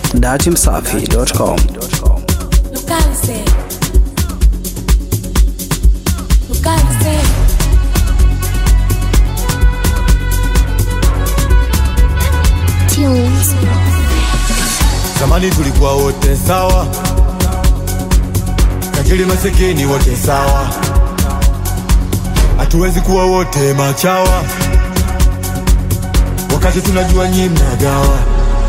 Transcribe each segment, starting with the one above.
datimsafi.com. Localize. Localize. Tunes. Zamani tulikuwa wote sawa, tajiri masikini wote sawa, hatuwezi kuwa wote machawa, wakati tunajua nyi mnagawa.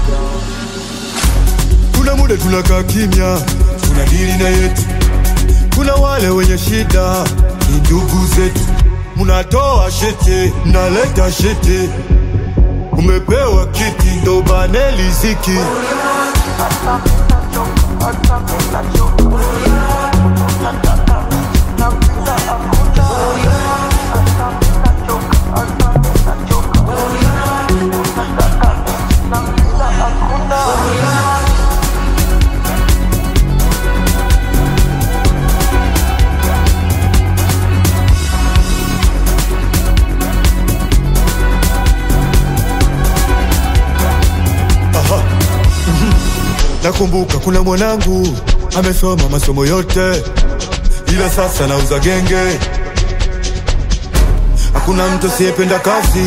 Kuna muda tunakaa kimya, tuna dili na yetu. Kuna wale wenye shida, ni ndugu zetu, mnatoa shete, mnaleta shete, umepewa kiti ndo bane liziki Nakumbuka kuna mwanangu amesoma masomo yote, ila sasa nauza genge. Hakuna mtu asiyependa kazi,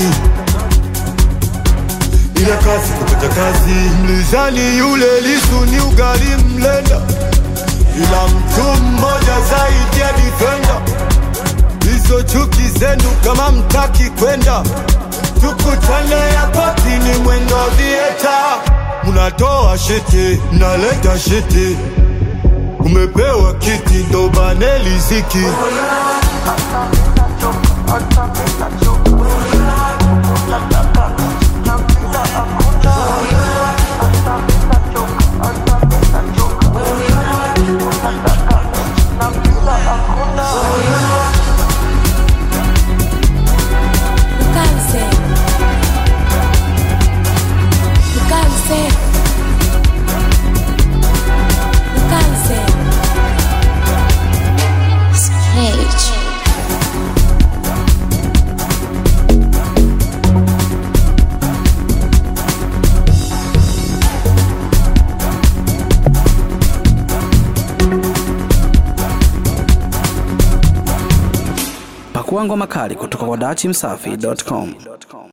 ila kazi kupata kazi. Mlizani yule Lisu ni ugali mlenda, ila mtu mmoja zaidi ya defender. Hizo chuki zenu kama mtaki kwenda, tukutane yapoti ni mwendo vieta Mnatoa shete, mnaleta shete, umepewa kiti ndo bane liziki. Localize. Localize. Localize. Stage. Pakua ngoma kali kutoka kwa datimsafi.com.